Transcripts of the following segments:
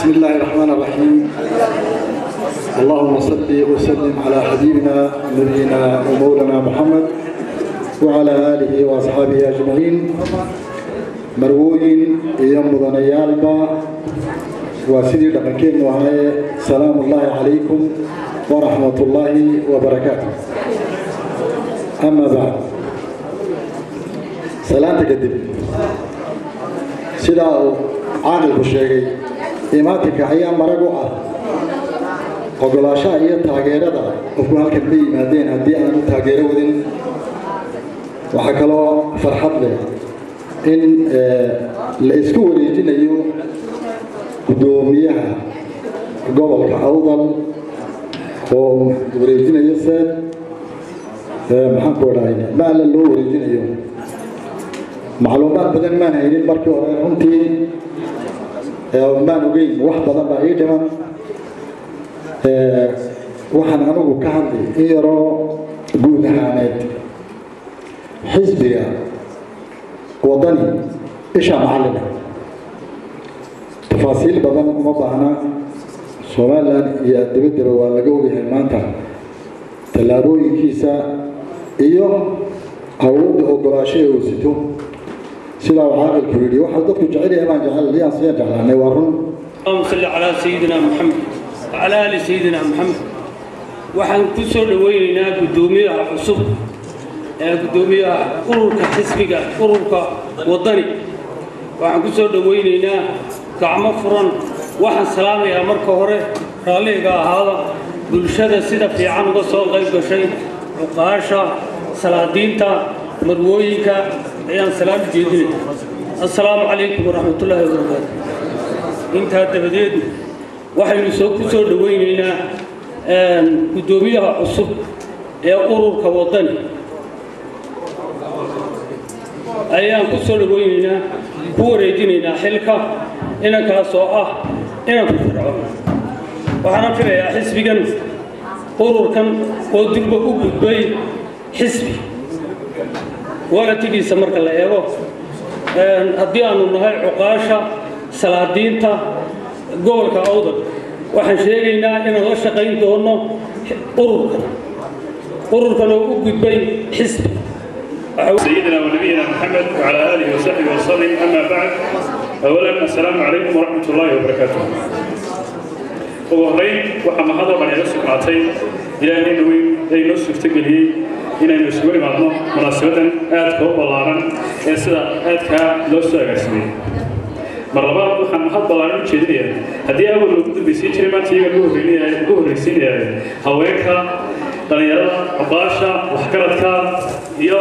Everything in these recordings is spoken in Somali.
بسم الله الرحمن الرحيم اللهم صل وسلم على حبيبنا نبينا ومولانا محمد وعلى آله وأصحابه أجمعين مروين يوم ضنيالبا وسيدي لقنكين وهاي سلام الله عليكم ورحمة الله وبركاته أما بعد سلام تقدم سيدا عاقل بشيغي imaatinka ayaa marag u ah ogolaashaha iyo taageerada qofku halkan ka yimaadeen haddii aanu taageero wadin waxaa kaloo farxad leh in la isku wareejinayo guddoomiyaha gobolka awdal oo wareejinayo seed maxaan ku dhahay maala loo wareejinayo macluumaad badan maan haynin markii hore runtii maan ogeyn wax badan baa ii dhiman waxaan anigu ka hadlay in yaroo guud ahaaneed xisbiga wadani isha macallina tafaasiil badan uma baahna somalilan iyo dibaddaba waa laga ogyahay maanta tallaabooyinkiisa iyo awoodda ogolaasho ee uu sito sidaa uu caaqilku yidhi waxaa dadku jecel yahay baan jecel liyaan siya jeclaanay waa run اللهم صل على سيدنا محمد وعلى آل سيدنا محمد waxaan ku soo dhaweynaynaa guddoomiyaha cusub ee guddoomiyaha ururka xisbiga ururka wadani waxaan ku soo dhaweynaynaa gacmo furan waxaan salaamayaa marka hore raalliga ahaada bulshada sida fiican uga soo qayb gashay cuqaasha salaadiinta marwooyinka ayaan salaam jeedinaya assalaamu calaykum waraxmatullaahi wabarakaatu intaa dabadeed waxaynu soo ku soo dhaweynaynaa guddoomiyaha cusub ee ururka wadani ayaan ku soo dhaweynaynaa ku wareejinaynaa xilka inankaas oo ah inanku fircoon waxaana filayaa xisbigan ururkan oo durba u gudbay xisbi waratigiisa marka la eego haddii aanu nahay cuqaasha salaadiinta gobolka awdal waxaan sheegaynaa inaan la shaqayn doono ururkan ururkan oo u gudbay xisbi سيدنا ونبينا محمد وعلى آله وصحبه وسلم أما بعد أولا السلام عليكم ورحمة الله وبركاته ugu horreyn waxaa mahadoo dhan ila sugnaatay ilaahayna weyn ee inoo suurtageliyey inaynu isugu imaadno munaasabadan aadka u ballaaran ee sida aadkaa loo soo agaarsamay mar labaad waxaan mahad ballaaran u jeedinayaa haddii awal loogu dambaysiin jiray maanta iyaga ugu horraysiinaya haweenka dhallinyarada cuqaasha waxgaradka iyo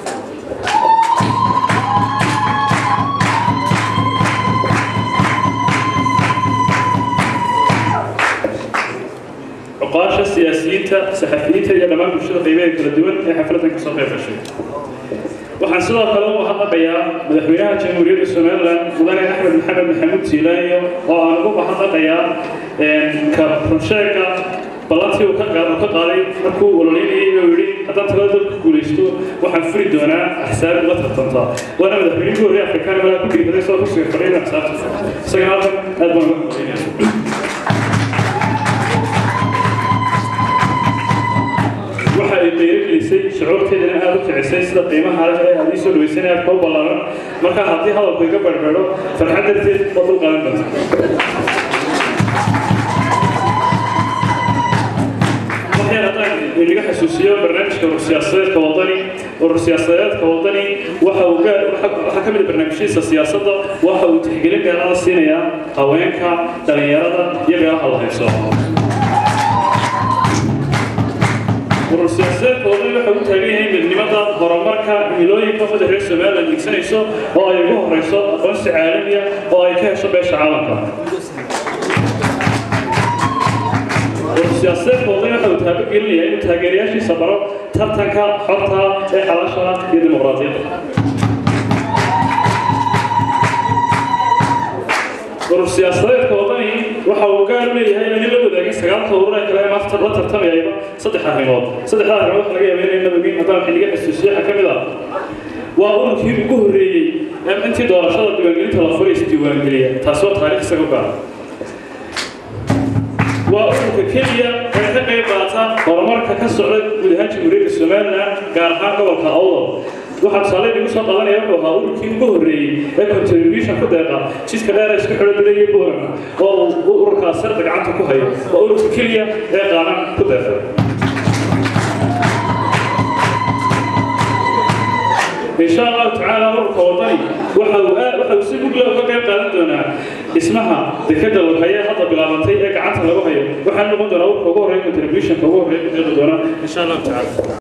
cuqaasha siyaasiyiinta saxafiyiinta iyo dhammaan bulshada qiimaha kala duwan ee xafladan kasoo qayb gashay waxaan sidoo kale u mahadnaqayaa madaxweynaha jamhuuriyadda somalilan mudane axmed maxamed maxamuud siilaanyo oo aan ugu mahadnaqayaa ka runsheega ballantii uu ka qaaday markuu ololeynayay oo yidhi haddaan talada dalka guulaysto waxaan furi doonaa axsaab ula tartanta waana madaxweynihii horey afrikaan malaa ku dhiibaday soo kursiga fadhiyna axsaabta isagana halkan aad baan uga mahadcelinaya waxa ay qiirogelisay shucuurteedana aada u kicisay sida qiimaha leh ee aad ii soo dhawaysanay aad koo ballaaran marka haddii hadalku iga barbeedho farxad darteed waa dul qaadan doonta waxaan haddaan inaga xasuusiyo barnaamijka urur siyaasadeedka wadani urur siyaasadeedka wadani waxa uu gaar waxaa ka mid ah barnaamijyadiisa siyaasadda waxa uu tixgelin gaarada siinayaa haweenka dhallinyarada iyo meelaha la hayso urur siyaasadeedka wadani waxa uu taagan yahay midnimada horumarka milooyinka ummadda reer somaliland dhigsanayso oo ay ugu horeyso aqoonsi caalamiya oo ay ka hesho beesha caalamka urur siyaasadeedka wadani waxa uu taabagelinayaa inuu taageerayaashiisa baro tartanka xorta ee xalaasha iyo dimuqraadiyadda urur siyaasadeedka wadani waxa uu gaar u leeyahay in la wadaagay sagaalka urur ee kale ee maanta la tartamayayba saddex arrimood saddexda arrimood waxa laga yaabaa inay madowgiin haddaan xilliga xasuusiyo waxaa ka mid ah waa ururkii ugu horreeyey ee intii doorashada diiwaangelinta la furay isdiiwaangeliya taasoo taariikh isaga gaara waa ururka keliya ee ka qayb qaata horumarka ka socda guud ahaan jamhuuriyadda somalilan gaar ahaan gobolka awdal waxaa tusaale igu soo qadanaya wuxuu ahaa ururkii ugu horreeyey ee contribution ku deeqa jidka dheer isku xidho dilaya boorama oo uu ururkaas sarda gacanta ku hayo waa ururka keliya ee qaadan ku deeqa إن شاء الله تعالى مرك وطني وحو وحو سيبوك له كيف قادم دونا اسمها دكتة الحياة هذا بلا منتي إيه قعدت له وهي وحنا نقول دونا وحو كوره كونتريبيوشن كوره دونا إن شاء الله تعالى